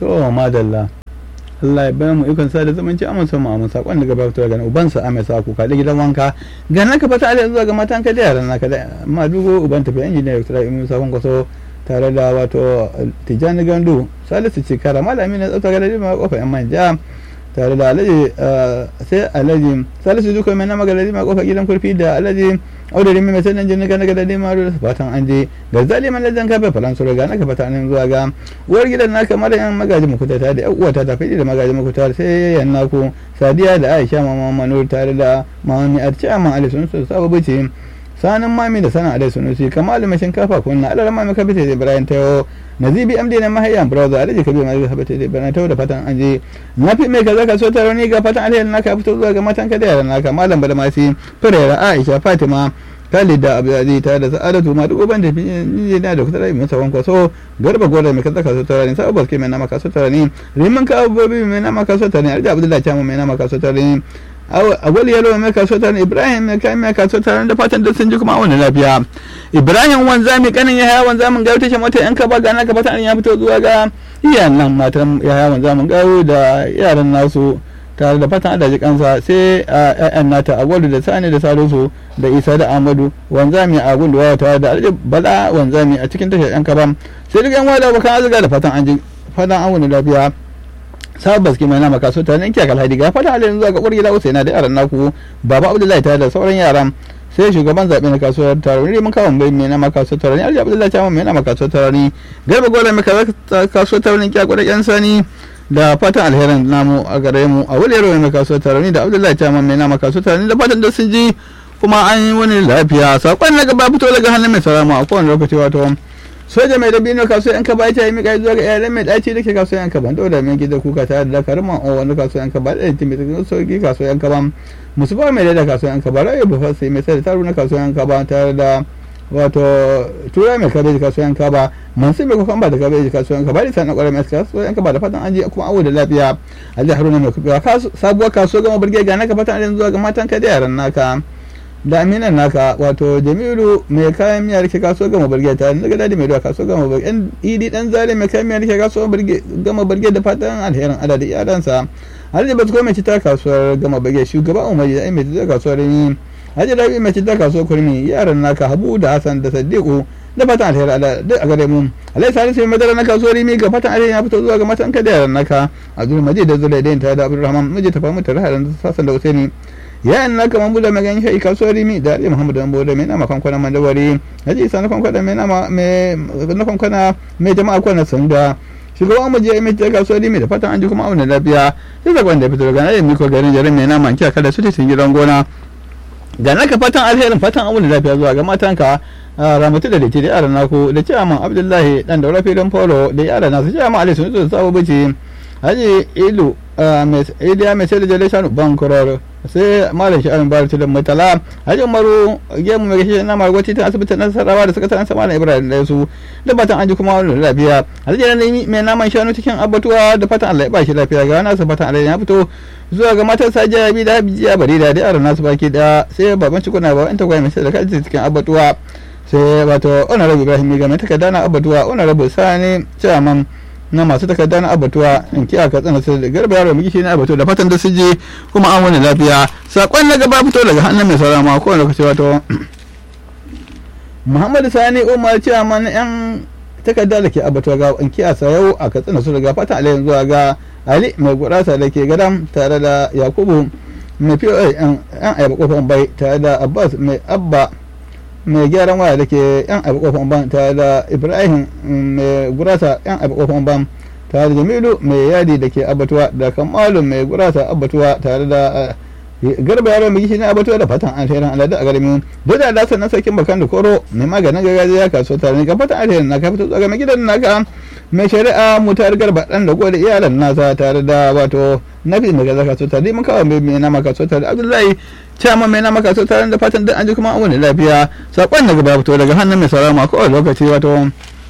to madalla Allah ya bayan mu ikon sa da zumunci amma sama amma sakon daga babu daga uban sa amai sa ku kaɗe gidan wanka ga naka fata alai zuwa ga matan ka da yaran naka da ma dugo uban tafi injiniya Dr. Imu Sakon Kwaso tare da wato Tijjani Gandu Salisu Cikara malami na tsafta ga ma kofa yan manja tare da alhaji sai alhaji salisu duka mai nama galadi ma kofa gidan kurfi da alhaji audari mai mai sanin jini gana galadi ma da fatan an je ga zaliman lajan kafe falan sura ga naka fata nan zuwa ga uwar gidan naka mara yan magaji mukuta ta da uwa ta tafi da magaji mukuta sai yan naku sadiya da aisha mama manur tare da mamami arciya man alisun su sababu ce sanin mami da sana alai sunusi kamalu mai shinkafa kunna alar mami kabita da ibrahim tayo nazibi amdi na mahayyan brother alhaji kabir mai kabita da ibrahim tayo da fatan an je nafi mai kaza ka so ta rauni ga fatan alheri naka fito zuwa ga matan ka da yaran naka malam badamasi firera aisha fatima Khalid da Abdulaziz ta da Sa'adatu ma duk uban da ni na da kusa mai sawan kwaso garba gora mai kaza kaso tara ne sabu baske mai nama kaso tara ne riman ka abubuwa mai nama kaso tara ne Alhaji Abdullahi Chamu mai nama kaso tara ne agwal yalo mai kaso tare ibrahim mai kai mai kaso tare da fatan duk sun ji kuma wani lafiya ibrahim wanzami kanin ya haya wanzamin gawo tashe mota yan kaba gana ka fatan ya fito zuwa ga iyayen nan matan ya haya wanzamin gawo da yaran nasu tare da fatan adaji kansa sai a ƴaƴan nata agwal da sani da salisu da isa da amadu wanzami a gundu waya tare da alhaji bala wanzami a cikin tashar yan kaba sai duk yan wada bakan azuga da fatan an ji fatan an wani lafiya sabon baski mai nama kaso tare in kiyakal hadi ga fata halin zuwa ga uwar gida usaina da yaran naku baba abdullahi tare da sauran yaran sai shugaban zaɓe na kasuwar taro ne mun kawo mai mai nama kasuwar taro ne alhaji abdullahi ta mai nama kasuwar taro ne garba gola mai kasuwar taro ne kiyakal da yan sani da fatan alherin namu a gare mu a wuli yaro mai kasuwar taro ne da abdullahi ta mai nama kasuwar taro ne da fatan da sun ji kuma an yi wani lafiya sakon na gaba fito daga hannun mai sarama a kowane lokaci wato soja mai dabino kasuwa yan kaba ita yi mika zuwa ga yaran mai daci da ke kasuwa yan kaba dole mai gida kuka tare da dakarun man wani kasuwa yan kaba da yanti mai tsakin sauki kasuwa yan kaba musu ba mai da kasuwa yan kaba rayu bufa sai mai sai da taru na kasuwa yan kaba tare da wato tura mai kabeji kasuwa yan kaba masu mai kukan ba da kabeji kasuwa yan kaba da sanar kwarar mai kasuwa yan kaba da fatan an ji kuma awo da lafiya alhaji haruna mai kubewa sabuwar kasuwa gama burge ga naka fatan an zuwa ga matan ka da yaran naka da aminan naka wato jamilu mai kayan miya rike kaso gama barge ta daga dadi mai ruwa kaso gama barge yan idi dan zale mai kayan miya rike kaso gama barge da fatan alherin ada da iyalansa alhaji basko mai cita kasuwar gama barge shugaba umar da mai cita kasuwar ni alhaji rabi mai cita kasuwar kurmi yaran naka habu da hasan da sadiku da fatan alherin ada duk a gare mu alhaji salisu mai madara na kasuwar rimi ga fatan alherin ya fito zuwa ga matan ka da yaran naka abdul majid da zulai da ta da abdulrahman miji ta famu tare da sassan da usaini ya na kaman bula mai ganin shi kasuwar rimi da ali muhammadu dan bode mai nama kwankwana mandawari haji isa na kwankwana mai nama mai na kwankwana mai jama'a kwana sanda shugaban mu je mai kasuwar rimi da fatan an ji kuma auna lafiya sai zakon da fito daga nan miko garin jarin mai nama kiya kada su ta sun gidan gona ga naka fatan alherin fatan auna lafiya zuwa ga matanka ramatu da liti da yaran naku da ciyaman abdullahi dan daura filin polo da yaran nasu ciyaman ali sun zo sabo bici haji ilu iliya mai sai da jalai shanu bankurar sai malam sha'anin bayar tilin mutala hajji umaru gemu mai gashi na margwaci ta asibitin nasarawa da sakataren sama na ibrahim da su da fatan an ji kuma wani lafiya hajji na mai naman shanu cikin abatuwa da fatan allah ya ba shi lafiya ga nasu fatan allah ya fito zuwa ga matar sajiya bi da bijiya bari da yaran nasu baki da sai baban cikuna ba in ta gwai mai sai da kaji cikin abatuwa sai wato honorable ibrahim ga mai takarda na abatuwa honorable sani chairman na masu takarda na abatuwa in kiya ka tsana sai da garba yaro miki na abatuwa da fatan da su je kuma an wani lafiya sakon na gaba fito daga hannun mai saurara ma kowane lokaci wato muhammadu sani umar cewa man yan takarda da ke abatuwa ga in kiya yau a katsina su daga fatan alayin zuwa ga ali mai gurasa da ke gadam tare da yakubu mai fiye yan ayaba kofar bai tare da abbas mai abba mai gyaran waya da ke yan abu kofan ban tare da ibrahim mai gurasa yan abu kofan ban tare da jamilu mai yadi da ke abatuwa da kamalu mai gurasa abatuwa tare da garba yaro mai gishi na abatuwa da fatan alherin aladu a garmi duk da lasar na sarkin bakan da koro mai maganin gargajiya kaso tare ne ka fatan alherin na ka fito tsaga mai gidan naka mai shari'a mutar garba dan da gode iyalan nasa tare da wato nafi mai gaza kaso tare mun kawo mai nama kaso tare abdullahi cewa mai nama kaso tare da fatan duk an ji kuma an wani lafiya sakon da gaba fito daga hannun mai saurama ko lokaci wato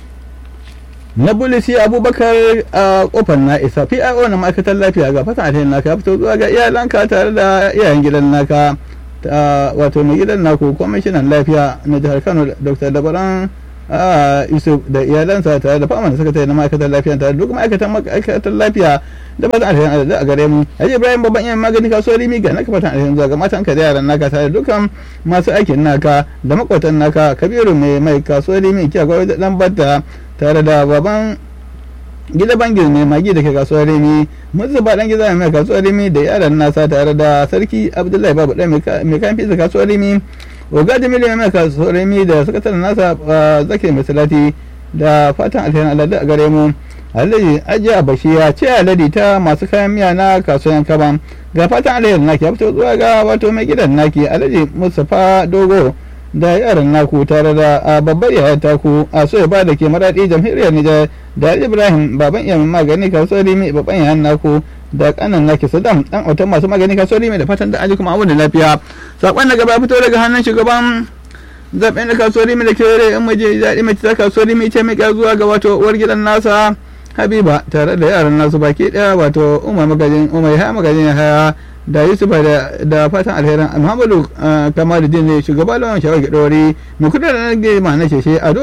na bulisi abubakar a kofar na isa pio na ma'aikatar lafiya ga fatan alheri naka ya fito zuwa ga iyalanka tare da iyayen gidan naka wato mai gidan naku kwamishinan lafiya na jihar kano dr dabaran yusuf da iyalansa tare da fama da sakatare na ma'aikatar lafiya tare da duk ma'aikatan ma'aikatar lafiya da fatan alherin da a gare mu haji ibrahim babban yan magani kasuwar rimi ga naka fatan alherin zuwa ga matan ka da yaran naka tare da dukkan masu aikin naka da makwatan naka kabiru mai mai kasuwar rimi kiya gwai da dan batta tare da baban gida bangil mai magi da ke kasuwar rimi mutu ba dan gida mai kasuwar rimi da yaran nasa tare da sarki abdullahi babu dan mai kayan fisa kasuwar rimi oga jamilu mai kasuwar rimi da sakataren nasa zake mai salati da fatan alherin alade a gare mu alhaji ajiya bashi ya ce alade ta masu kayan miya na kasuwan kaban ga fatan alherin naki ya fito zuwa ga wato mai gidan naki alhaji mustapha dogo da yaran naku tare da babbar yayar taku a so ya ba da ke maraɗi jamhuriyar nijar da ibrahim baban iya magani kasuwar rimi babban yayan naku da kanan naki sadam dan autan masu magani kasuwar rimi da fatan da aji kuma abu da lafiya sakon da gaba fito daga hannun shugaban zaben da kasuwar rimi da kere in maje daɗi mai ta kasuwar rimi ce mai zuwa ga wato uwar gidan nasa habiba tare da yaran nasu baki ɗaya wato umar magajin umar ya magajin haya da yusufa da fatan alherin muhammadu kamaluddin ne shugaba lawan shawar gidori mai kudi da nage ma na sheshe a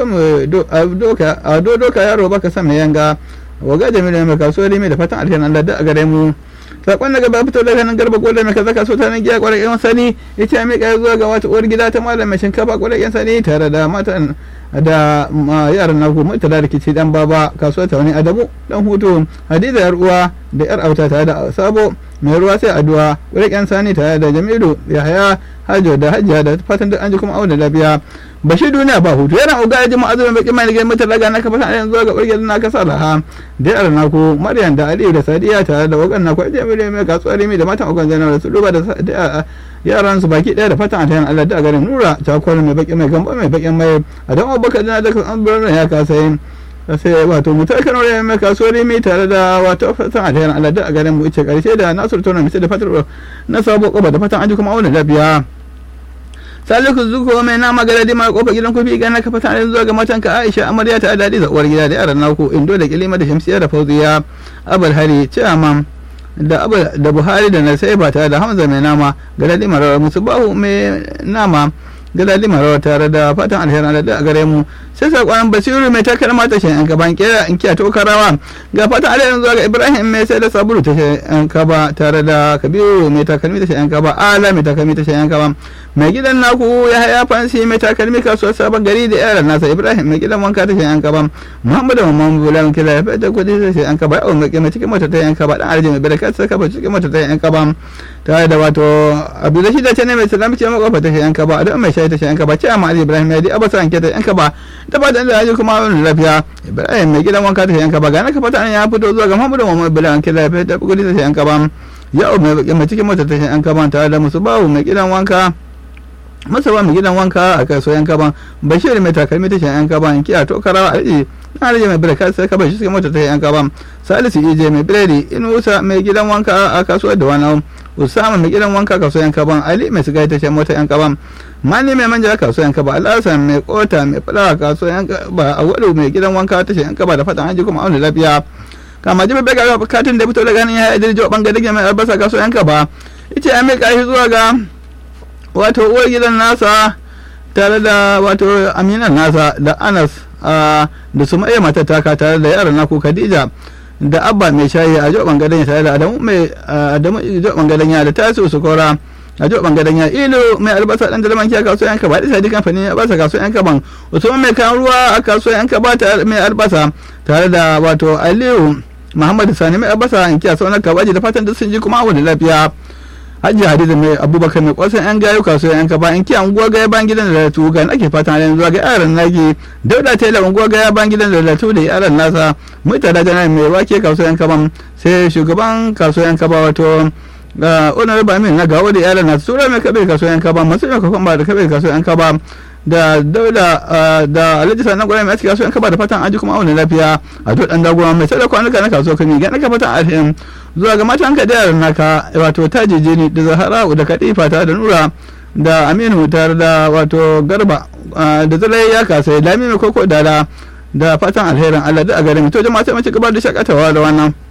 do doka yaro baka san mai yanga waga jamilu mai kasuwar mai da fatan alherin allah da a gare mu sakon daga ba fito daga nan garba gwada mai kaza kaso ta nan giya kwarai yan sani ya ce mai kai zuwa ga wata uwar gida ta malam mai shinkafa kwarai yan sani tare da matan da yaran na ku mutala da kici dan baba kasuwar ta wani adamu dan hutu hadiza yar uwa da yar auta tare da sabo mai ruwa sai addu'a kwarai yan sani tare da jamilu yahaya hajo da hajiya da fatan duk an ji kuma auna lafiya bashi duniya ba hutu yana uga ya ji ma'azumin bakin mai nigin mutar laga na kafa sa yanzu ga ɓargiyar na kasa laha da yar naku maryam da aliyu da sadiya tare da wakan naku ajiya mai mai kasuwar rimi da matan ogan zanar da su duba da yaran su baki ɗaya da fatan atayan allah da garin nura cakwar mai bakin mai gamba mai bakin mai a don abubakar da da an birnin ya kasa yin sai wato mu tarkan wani mai kasuwar rimi tare da wato fatan atayan allah da garin mu ice karshe da nasur tona mai da fatar na sabo koba da fatan an ji kuma auna lafiya saliku zuko mai nama ga dadi mara kofar gidan kofi gana ka fata zuwa ga matanka aisha amarya ta dadi da uwar gida da yaran naku indo da kilima da shamsiya da fauziya abul hari ciyaman da abu da buhari da nasaiba tare da hamza mai nama ga dadi mara musubahu mai nama ga dadi mara tare da fatan alherin da a gare mu sai sakon basiru mai takar mata shi yan gaban kera in kiya to karawa ga fatan alherin zuwa ga ibrahim mai sai da sabulu ta yan kaba tare da kabiru mai takalmi ta yan kaba ala mai takalmi ta yan kaba mai gidan naku ya haya fansi mai takalmi kasuwar sabon gari da yaran nasa ibrahim mai gidan wanka ta yan kaba muhammadu mamman bulan kila ya fita kudi ta yan kaba yawon mai cikin mata ta yan kaba dan arjin mai baraka ta kaba cikin mata ta yan kaba tare da wato abdulashi da ce ne mai salami ce makofa ta yan kaba da mai shayi ta yan kaba ce amma ali ibrahim ya di abasa anke ta yan kaba da ba da yaji kuma wani lafiya ibrahim mai gidan wanka ta yan kaba ga na ka fata ya fito zuwa ga muhammadu mamman bulan kila ya fita kudi ta yan kaba yau mai cikin mata ta yan kaba tare da musu bawu mai gidan wanka masa ba mai gidan wanka a kasuwa yan kaban bashir mai takalmi ta yan kaban kiya to karawa alji na alji mai birka sai ka bashi cikin mota ta yan kaban salisu ije mai biredi inusa mai gidan wanka a kasuwar da wani usama mai gidan wanka kasuwar yan kaban ali mai siga ta shan mota yan kaban mani mai manja kasuwar yan kaban alhassan mai kota mai fulawa kasuwar yan kaban a wadu mai gidan wanka ta yan kaban da fatan an ji kuma auna lafiya kama jibi bai ga katin da fito da ganin ya yi dirjo bangare mai albasa kasuwar yan kaba ita ya mai kashi zuwa ga wato uwar gidan nasa tare da wato aminan nasa da anas da su mai mata taka tare da yaran naku khadija da abba mai shayi a jo bangaren tare da adamu mai adamu jo bangaren ya da tasu su kora a jo bangaren ya ilu mai albasa dan dalman kiya kasuwa yanka ba da sai kamfani ya basa kasuwa yanka ban usman mai kan ruwa a kasuwa yanka ba ta mai albasa tare da wato aliyu muhammadu sani mai albasa yanki a sauran kabaji da fatan duk sun ji kuma abu da lafiya hajji hadiza mai abubakar mai kwasan yan gayu kasuwa yan kaba in kiyan unguwa gaya ban gidan da latu ga ake fatan halin zuwa ga yaran naki dauda taylor unguwa gaya ban gidan da latu da yaran nasa mutane da mai wake kasuwa yan kaban sai shugaban kasuwa yan kaba wato onar bamin na gawo da yaran nasu tura mai kabe kasuwa yan kaba masu mai kwakwan ba da kabe kasuwa yan kaba da dauda da alhaji sanan gwamnati mai kasuwa yan kaba da fatan aji kuma auna lafiya a to dan dagowa mai sai da kwanuka na kasuwa kami ga naka fatan alhim zuwa ga matan ka da yaran naka wato tajije ne da zahara da kadifa ta da nura da aminu tare da wato garba da zalai ya kasa lami mai koko da da fatan alherin allah da a garin to jama'a sai mace gaba da shakatawa da wannan